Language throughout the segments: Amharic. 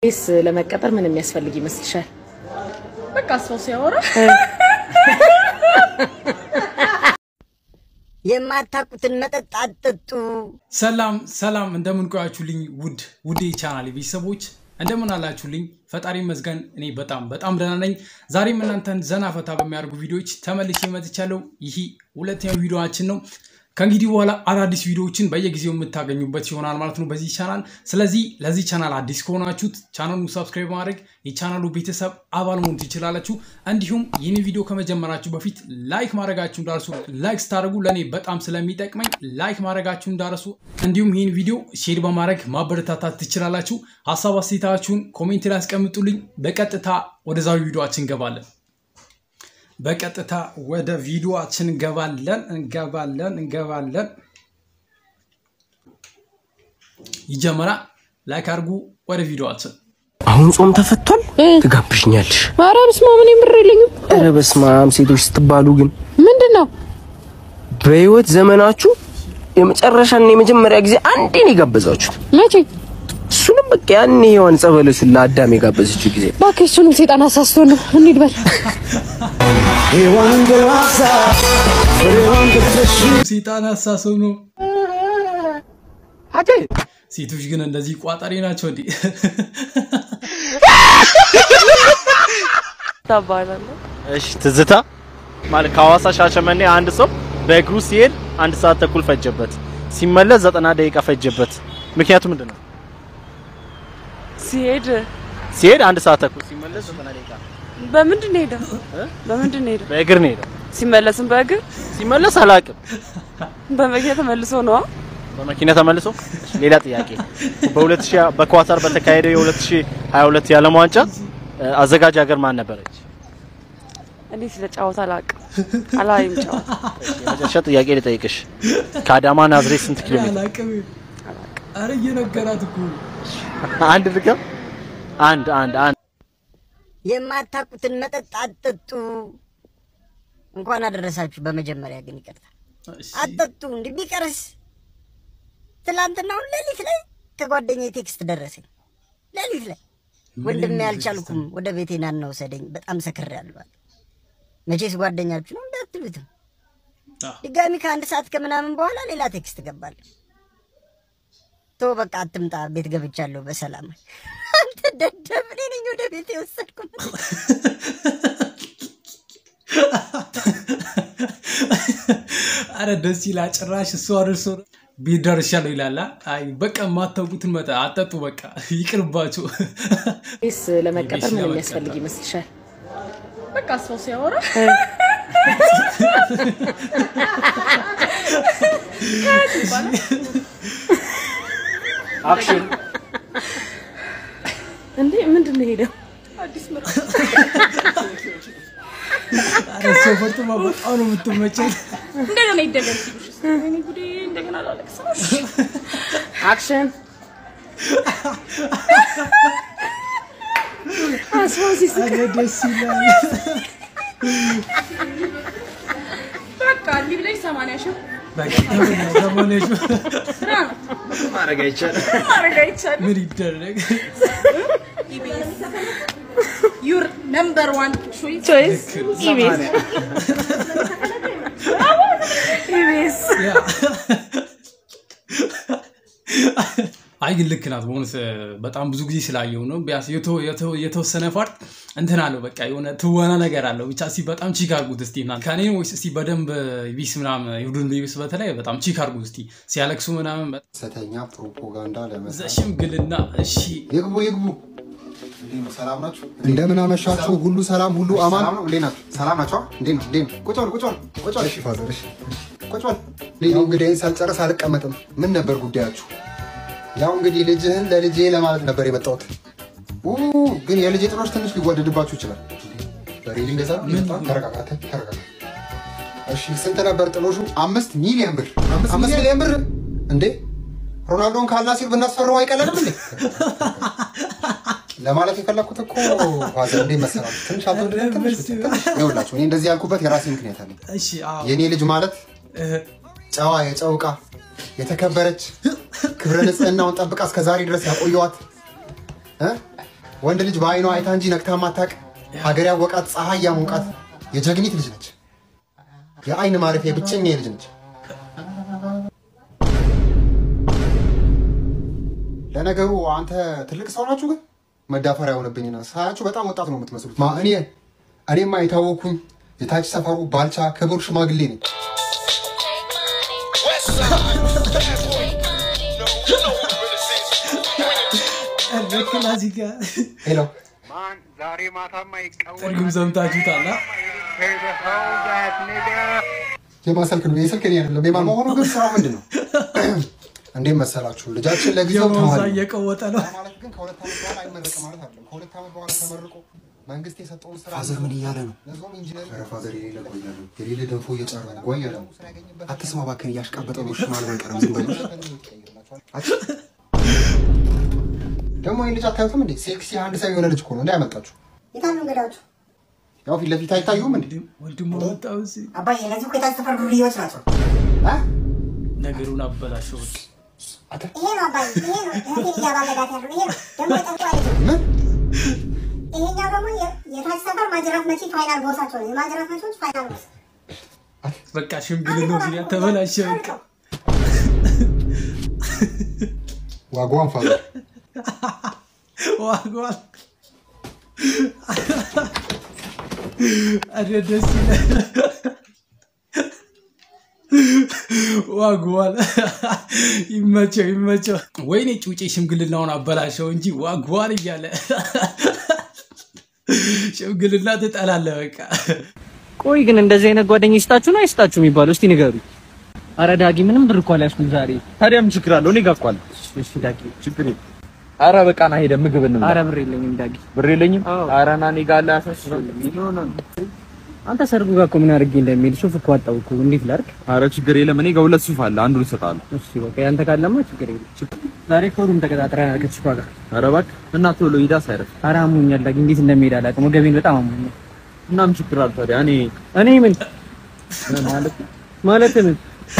ስ ለመቀጠር ምን የሚያስፈልግ ይመስልሻል? በቃ ሰው ሲያወራ የማታውቁትን መጠጥ አትጠጡ። ሰላም ሰላም፣ እንደምን ቆያችሁልኝ? ውድ ውድ ቻናል ቤተሰቦች እንደምን አላችሁልኝ? ፈጣሪ ይመስገን እኔ በጣም በጣም ደህና ነኝ። ዛሬም እናንተን ዘና ፈታ በሚያደርጉ ቪዲዮዎች ተመልሼ መጥቻለሁ። ይህ ሁለተኛው ቪዲዮችን ነው። ከእንግዲህ በኋላ አዳዲስ ቪዲዮዎችን በየጊዜው የምታገኙበት ይሆናል ማለት ነው በዚህ ቻናል። ስለዚህ ለዚህ ቻናል አዲስ ከሆናችሁት ቻናሉን ሰብስክራይብ ማድረግ የቻናሉ ቤተሰብ አባል መሆን ትችላላችሁ። እንዲሁም ይህን ቪዲዮ ከመጀመራችሁ በፊት ላይክ ማድረጋችሁ እንዳርሱ። ላይክ ስታደርጉ ለእኔ በጣም ስለሚጠቅመኝ ላይክ ማድረጋችሁ እንዳረሱ። እንዲሁም ይህን ቪዲዮ ሼር በማድረግ ማበረታታት ትችላላችሁ። ሀሳብ አስተያየታችሁን ኮሜንት ላይ አስቀምጡልኝ። በቀጥታ ወደ ዛሬው ቪዲዮችን እንገባለን። በቀጥታ ወደ ቪዲዮችን እንገባለን እንገባለን እንገባለን። ይጀመራል። ላይክ አድርጉ። ወደ ቪዲዮችን አሁን ጾም ተፈቷል። ትጋብዥኛለሽ? ኧረ በስመ አብ እኔ ምር የለኝም። ኧረ በስመ አብ ሴቶች ስትባሉ ግን ምንድን ነው በህይወት ዘመናችሁ የመጨረሻና የመጀመሪያ ጊዜ አንዴ ነው የጋበዛችሁት። መቼ? እሱንም በቃ ያኔ ሔዋን ጸበለሱን ለአዳም የጋበዘችው ጊዜ እባክህ እሱንም ሴጣን አሳስቶ ነው። እንሂድ በል። ሴጣን አሳሰው ነው። ሴቶች ግን እንደዚህ ቋጠሬ ናቸው እንዴ? ታባላለህ እሺ ትዝታ ማለት ከሐዋሳ ሻሸመኔ አንድ ሰው በእግሩ ሲሄድ አንድ ሰዓት ተኩል ፈጀበት፣ ሲመለስ ዘጠና ደቂቃ ፈጀበት። ምክንያቱ ምንድን ነው? ሲሄድ ሲሄድ አንድ ሰዓት ተኩል ሲመለስ ዘጠና ደቂቃ በምንድን ነው ሄደው? በምንድን ነው ሄደው? በእግር ነው ሄደው። ሲመለስም በእግር ሲመለስ አላውቅም፣ በመኪና ተመልሶ ነው። በመኪና ተመልሶ። እሺ፣ ሌላ ጥያቄ በ2000 በኳታር በተካሄደው የ2022 የዓለም ዋንጫ እ፣ አዘጋጅ ሀገር ማን ነበረች? እኔ ስለጫወት አላውቅም። አላይም ጫወት የመጨረሻ ጥያቄ ልጠይቅሽ፣ ከአዳማ ናዝሬት ስንት ኪሎ ሜትር? አላቅም። አረ እየነገራት እኮ ነው። አንድ ድገም። አንድ አንድ አንድ የማታውቁትን መጠጥ አትጠጡ። እንኳን አደረሳችሁ። በመጀመሪያ ግን ይቅርታ እሺ፣ አትጠጡ። እንዲህ ቢቀርስ ትላንትና አሁን ሌሊት ላይ ከጓደኛዬ ቴክስት ደረሰኝ። ሌሊት ላይ ወንድሜ አልቻልኩም፣ ወደ ቤቴ ና እና ውሰደኝ፣ በጣም ሰክሬያለሁ አለ። መቼስ ጓደኛችሁ ነው እንዳትሉትም አዎ። ድጋሚ ከአንድ ሰዓት ከምናምን በኋላ ሌላ ቴክስት ገባል። ቶ በቃ አትምጣ፣ ቤት ገብቻለሁ በሰላም። አንተ ደደብ፣ እኔ ነኝ ወደ ቤት የወሰድኩ። አረ ደስ ይላል። ጭራሽ እሱ አድርሶ ቤት ደርሻለሁ ይላል። አይ በቃ የማታውቁትን መጠ አጠጡ። በቃ ይቅርባችሁ። ስ ለመቀጠር ምን ለመቀጠር። የሚያስፈልግ ይመስልሻል? በቃ ሰው ሲያወራ አክሽን እንዴ ምንድን ነው ሄደው? አዲስ ምራ አረ ሰው ፈርጥማ በጣም ነው የምትመቸኝ። እንደገና ይደገም ሲሉሽ እኔ ጉዴ እንደገና ላለቅስ ነው። አክሽን አስፋሲስ አረ ደስ ይላል። በቃ እንዲህ ብለሽ ሰማንያ ሺህ በቃ ተመለ- ተመለሹ። ስራ ነው ማድረግ አይቻልም። ማድረግ አይቻልም። ምን ይደረግ? ኢቢኤስ ዩር ነምበር ዋን ቾይስ ቾይስ ኢቢኤስ ኢቢኤስ ያ። አይ ግን ልክ ናት። በእውነት በጣም ብዙ ጊዜ ስላየው ነው። ቢያንስ የተ- የተ- የተወሰነ ፓርት እንትን አለው። በቃ የሆነ ትወና ነገር አለው። ብቻ እስኪ በጣም ቺክ አድርጉት እስኪ እናንተ ከኔ ነው ወይስ እስኪ በደንብ ቢስ ምናምን ይሁዱን ቢስ በተለይ በጣም ቺክ አድርጉት እስኪ ሲያለቅሱ ምናምን በ- ሐሰተኛ ፕሮፓጋንዳ ለመስራት ሽምግልና እሺ ይግቡ ይግቡ። ሰላም ናችሁ? እንደምን አመሻችሁ? ሁሉ ሰላም፣ ሁሉ አማን። እንዴት ናችሁ? ሰላም ናችሁ? እንዴት ነው? እንዴት ነው? ቁጭ በል ቁጭ በል ቁጭ በል። እሺ ፋዘር፣ እሺ ቁጭ በል። እኔ እንግዲህ ሳልጨርስ አልቀመጥም። ምን ነበር ጉዳያችሁ? ያው እንግዲህ ልጅህን ለልጄ ለማለት ነበር የመጣሁት። ኡ ግን የልጄ ጥሎች ትንሽ ሊወደድባችሁ ይችላል። በሬሊ እንደዛ ነው? ተረጋጋ፣ ተረጋጋ። እሺ ስንት ነበር ጥሎሹ? አምስት ሚሊዮን ብር። አምስት ሚሊዮን ብር እንዴ! ሮናልዶን ካልናሲር ብናስፈረው አይቀለንም እንዴ? ለማለት የፈለኩት እኮ ፋዘር እንዴት መሰላችሁ? ትንሽ አልተወደደም? ትንሽ ትንሽ ይኸውላችሁ፣ እኔ እንደዚህ ያልኩበት የራሴ ምክንያት አለኝ። እሺ አዎ የእኔ ልጅ ማለት እ፣ ጨዋ የጨው ዕቃ የተከበረች ክብረ ንጽህናውን ጠብቃ እስከ ዛሬ ድረስ ያቆየዋት እ? ወንድ ልጅ በአይኗ አይታ እንጂ ነክታ ማታቅ ሀገር ያወቃት ፀሐይ ያሞቃት የጀግኒት ልጅ ነች። የአይን ማረፊያ ብቸኛ ልጅ ነች። ለነገሩ አንተ ትልቅ ሰው ናችሁ፣ ግን መዳፈሪያ የሆነብኝና ሳያችሁ በጣም ወጣት ነው የምትመስሉት። ማ እኔ እኔማ የታወኩኝ የታች ሰፈሩ ባልቻ ክቡር ሽማግሌ ነኝ። ክላሲካ ሄሎ ዛሬ ማታማ ይቀወጥ ትርጉም ሰምታችሁታል? አ? የማን ስልክ ነው? የስልክ እኔ አይደለም። የማን መሆኑ ግን ስራው ምንድን ነው? እንዴት መሰላችሁ? ልጃችን ለጊዜው የሞንሳ ተማሪ ነው። እየቀወጠ ነው። ማለት ግን ከሁለት ዓመት በኋላ አይመረቅም ማለት አይደለም። ከሁለት ዓመት በኋላ ተመርቆ መንግስት የሰጠውን ስራ ፋዘር ምን እያለ ነው? ለዞም ኢንጂነር ኧረ ፋዘር የሌለ ጓያ ነው የሌለ ደንፎ እየጫረ ነው ጓያ ነው። አትስማ እባክህን፣ እያሽቃበጠ ነው። ሽማል ባይቀርም ዝም በል። አች- ደግሞ ይህን ልጅ አታዩትም እንዴ? ሴክሲ አንድ ሰው የሆነ ልጅ እኮ ነው እንዳያመልጣችሁ። የታሉ እንግዳዎቹ? ያው ፊት ለፊት አይታዩም እንዴ? ወንድሙ ወጣው ሲ አባዬ እነዚህ እኮ የታች ሰፈር ዱርዬዎች ናቸው። ነገሩን አበላሸው። ይሄ ነው አባዬ፣ ይሄ ነው እህቴን እያባለጋት ያለው ይሄ ነው። ደግሞ የጠንቋ ልጅ ነው። ምን ይሄኛው ደግሞ የ- የታች ሰፈር ማጅራት መቺ ፋይናል ቦሳቸው ነው። የማጅራት መቺዎች ፋይናል ቦስ በቃ ሽምግልናው ሲያ ተበላሸ። በቃ ዋጓን ፋዘር ዋጓል አረ ደስ ይላል። ዋጓል ይመቸው ይመቸው። ወይኔ ጩጬ ሽምግልናውን አበላሸው እንጂ ዋጓል እያለ ሽምግልና ትጠላለህ በቃ ቆይ ግን እንደዚህ አይነት ጓደኛ ይስጣችሁ ነው አይስጣችሁ የሚባለው? እስቲ ንገሩ። አረ ዳጊ ምንም ብር እኮ አልያዝኩም ዛሬ። ታዲያ ምን ችግር አለው? እኔ ጋር እኮ አለ። እሺ ዳጊ ችግር የለም። ኧረ በቃ ና ሄደን ምግብ እንብላ። አረ ብር የለኝም ዳጊ። ብር የለኝም። ኧረ ና እኔ ጋር አለ። አንተ ሰርጉ ጋር እኮ ምን አድርጌ እንደሚሄድ ሱፍ እኮ አጣሁ እኮ እንዴት ላድርግ? ኧረ ችግር የለም። እኔ ጋር ሁለት ሱፍ አለ። አንዱን እሰጥሃለሁ። እሺ በቃ ያንተ ካለማ ችግር የለም። ዛሬ እኮ ሩም ተቀጣጥረናል ከችኳ ጋር። ኧረ እባክህ እና ቶሎ ሂድ አሳይረፍ። አረ አሞኛል ዳጊ፣ እንዴት እንደሚሄድ አላውቅም። ወገቤን በጣም አሞኛል። እና ምን ችግር አለ ታዲያ? እኔ እኔ ምን ማለት ማለት ምን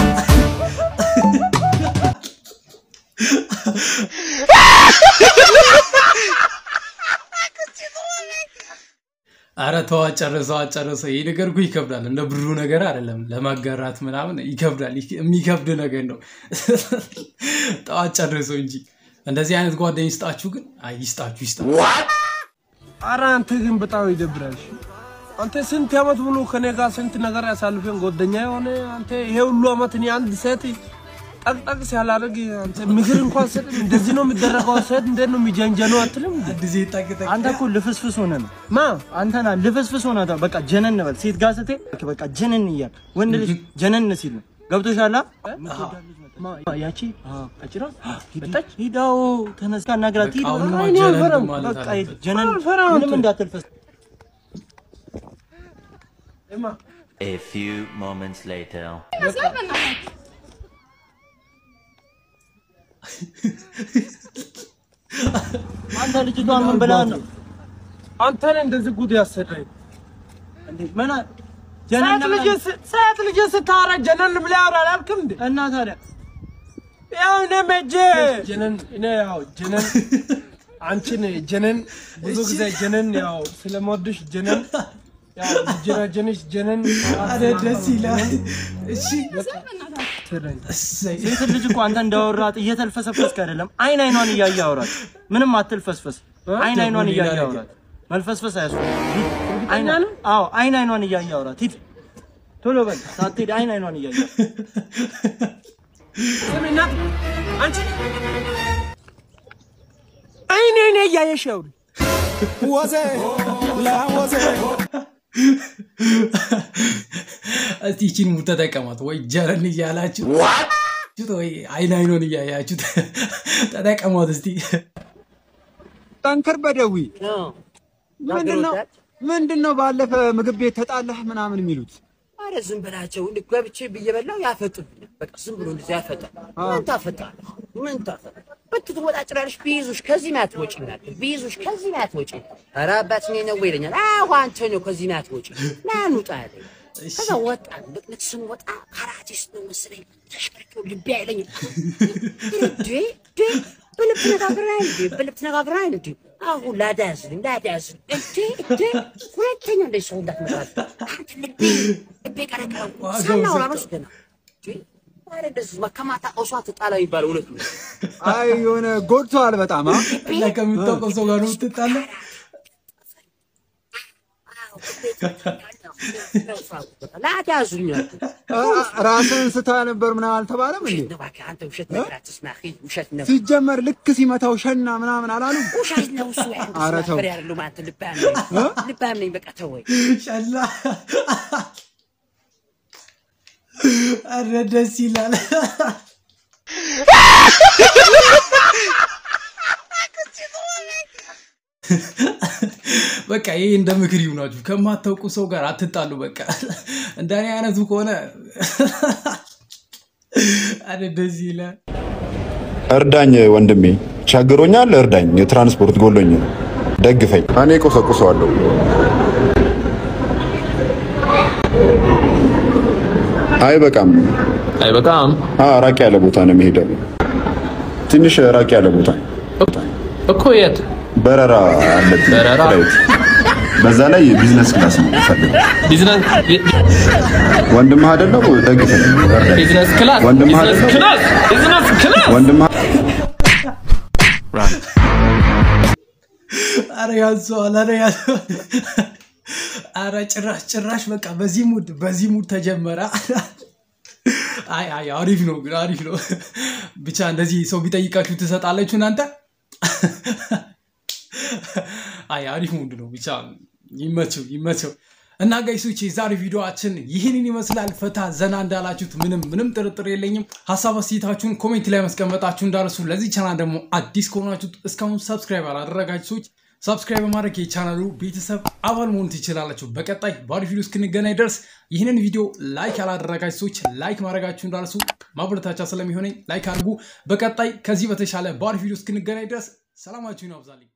አረ ተው አጨርሰው አጨርሰው። ይህ ነገር እኮ ይከብዳል። እንደ ብሩ ነገር አይደለም። ለማጋራት ምናምን ይከብዳል። ይክ- የሚከብድ ነገር ነው። ተው አጨርሰው እንጂ እንደዚህ አይነት ጓደኝ ይስጣችሁ። ግን አይ ይስጣችሁ፣ ይስጣችሁ። አረ አንተ ግን በጣም ይደብራል። እሺ? አንተ ስንት ዓመት ሙሉ ከኔ ጋር ስንት ነገር ያሳልፈን ጓደኛ የሆነ አንተ ይሄ ሁሉ ዓመት እኔ አንድ ሴት ጠቅጠቅ ሲያላደርግ አንተ ምክር እንኳን ሰጥ እንደዚህ ነው የሚደረገው። ሴት እንዴት ነው የሚጀንጀነው አትልም? ጊዜ ጠቅጠቅ አንተ እኮ ልፍስፍስ ሆነ ነው ማ አንተ ና ልፍስፍስ ሆነ ነው። በቃ ጀነን በል ሴት ጋር ስትሄድ በቃ ጀነን እያል ወንድ ልጅ ጀነን ሲል ነው ገብቶሻል? ማ ያቺ ቀጭራ መጣች። ሂዳው ተነስታ ናግራት ሂድ አሁን በቃ ነው እኔ ጀነን አልፈራም። ማለት በቃ አለበት። ጀነን አልፈራም ምንም አንተ። እንዳትልፈስ A few moments later. አንተ ልጅቷን ምን ብላ ነው አንተን እንደዚህ ጉድ ያሰዳኝ እንዴ? ምን አ- ሴት ልጅ ስ- ሴት ልጅ ስታወራ ጀነን ብለህ ያወራል አልክም እንዴ? እና ታዲያ ያው እኔ መቼ ጀነን እኔ ያው ጀነን አንቺን ጀነን ብዙ ጊዜ ጀነን ያው ስለምወድሽ ጀነን ያው ጀነጀንሽ ጀነን አረ ደስ ይላል። እሺ ትለኝ እሰይ። ሴት ልጅ እኮ አንተ እንዳወራት እየተልፈሰፈስክ አይደለም። አይን አይኗን እያየ አውራት። ምንም አትልፈስፈስ። አይን አይኗን እያየ አውራት። መልፈስፈስ አያስፈልግም። አይን አዎ፣ አይን አይኗን እያየ አውራት። ሂድ ቶሎ በል ሳትሄድ አይን አይኗን እያየ ስሚ እናት አንቺ አይኔ አይኔ እያየሽ አውሪ ወዜ ለወዜ እስቲ ይቺን ሙድ ተጠቀማት። ወይ ጀረን እያላችሁ ወይ አይን አይኖን እያያችሁ ተጠቀሟት እስቲ። ጠንከር በደዊ ምንድነው ምንድነው? ባለፈ ምግብ ቤት ተጣላህ ምናምን የሚሉት አረ ዝም በላቸው። እንደ ገብቼ ብዬ በላው ያፈጡብኛል። በቃ ዝም ብሎ እንደዚህ ያፈጣል። ምን ታፈጣለህ? ምን ታፈጣለህ? ብትወጣ ጭራሽ ቢይዙሽ ከዚህ ናት ወጪ ናት ቢይዙሽ ከዚህ ናት ወጪ። ኧረ አባት እኔ ነው ይለኛል። አዎ አንተ ነው ከዚህ ናት ወጪ ና እንውጣ አለኝ። ከዛ ወጣን። በቅነት ስንወጣ ካራቲስት ነው መሰለኝ ተሽከርክሮ ልቤ አይለኝም። እንዴ እንዴ በልብ ተነጋግረን አይደል እንዴ? በልብ ተነጋግረን አይደል እንዴ? አሁን ላዳ ያዝልኝ ላዳ ያዝልኝ እንዴ እንዴ ሁለተኛ እንደዚህ ሰው እንዳትመጣ አንተ ልቤ ልቤ ቀረቀረው ሳናወራ ነው ገና ኧረ እንደዚህ ከማታ ቀውሷ ትጣላ የሚባለው እውነት ነው አይ የሆነ ጎድተዋል በጣም አ? እና ከምታውቀው ሰው ጋር ነው የምትጣላ ላዳ ያዙኝ አልኩህ። አ- ራስህን ስታ ነበር ምናምን አልተባለም እንዴ? እባክህ አንተ ውሸት ነገር አትስማ አኺ ውሸት ነው ሲጀመር ልክ ሲመታው ሸና ምናምን አላሉም? ውሸት ነው እሱ ኧረ ተው። ነበር ያለው አንተ ልባም ነኝ ልባም ነኝ በቃ ተወኝ ሸላ ኧረ ደስ ይላል በቃ ይሄ እንደ ምክር ይሁናችሁ ከማታውቁ ሰው ጋር አትጣሉ በቃ እንደኔ አይነቱ ከሆነ ኧረ ደስ ይላል እርዳኝ ወንድሜ፣ ቸግሮኛል፣ እርዳኝ። የትራንስፖርት ጎሎኝ ነው፣ ደግፈኝ። እኔ ቆሰቁሰዋለሁ። አይበቃም፣ አይበቃም። ራቅ ያለ ቦታ ነው የሚሄደው። ትንሽ ራቅ ያለ ቦታ እኮ የት በረራ አለብኝ። በረራ? ፍላይት። በዛ ላይ ቢዝነስ ክላስ ነው የምፈልገው። ቢዝነስ ወንድምህ አይደለው? ደግፈኝ፣ እርዳኝ። ቢዝነስ ክላስ ወንድምህ ቢዝነስ አይደለው? ክላስ ቢዝነስ ክላስ ወንድምህ አረ ያዘዋል አረ ያዘዋል አረ ጭራሽ ጭራሽ በቃ በዚህ ሙድ በዚህ ሙድ ተጀመረ አይ አይ አሪፍ ነው ግን አሪፍ ነው ብቻ እንደዚህ ሰው ቢጠይቃችሁ ትሰጣለችሁ እናንተ አይ አሪፍ ሙድ ነው ብቻ ይመቸው ይመቸው እና ጋይሶች የዛሬ ቪዲዮችን ይህንን ይመስላል ፈታ ዘና እንዳላችሁት ምንም ምንም ጥርጥር የለኝም ሀሳብ አስተያየታችሁን ኮሜንት ላይ ማስቀመጣችሁ እንዳረሱ ለዚህ ቻናል ደግሞ አዲስ ከሆናችሁት እስካሁን ሰብስክራይብ አላደረጋችሁ ሰዎች ሰብስክራይብ በማድረግ የቻናሉ ቤተሰብ አባል መሆን ትችላላችሁ በቀጣይ በአሪፍ ቪዲዮ እስክንገናኝ ድረስ ይህንን ቪዲዮ ላይክ ያላደረጋችሁ ሰዎች ላይክ ማድረጋችሁ እንዳረሱ ማበረታቻ ስለሚሆነኝ ላይክ አድርጉ በቀጣይ ከዚህ በተሻለ በአሪፍ ቪዲዮ እስክንገናኝ ድረስ ሰላማችሁን ያብዛልኝ